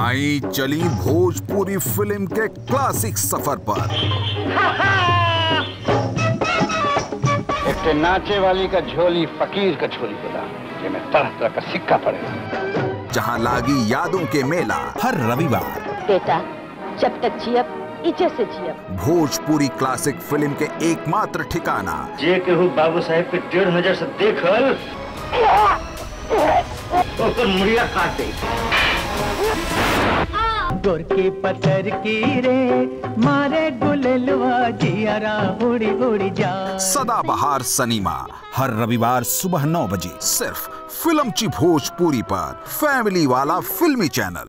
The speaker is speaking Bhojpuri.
आई चली भोजपुरी फिल्म के क्लासिक सफर पर एक नाचे वाली का झोली फकीर का झोली होला जेमे तरह तरह का सिक्का पड़ेगा जहां लागी यादों के मेला हर रविवार बेटा जब तक जियब इज्जत से जियब भोजपुरी क्लासिक फिल्म के एकमात्र ठिकाना जे केहू बाबू साहेब के डेढ़ नजर से देखल ओकर मुड़िया काट दे गोरकी पत्थर की रे मारे गुललवा जियारा उड़ी उड़ी जा सदाबहार सनीमा हर रविवार सुबह नौ बजे सिर्फ फिल्म ची भोजपुरी पर फैमिली वाला फिल्मी चैनल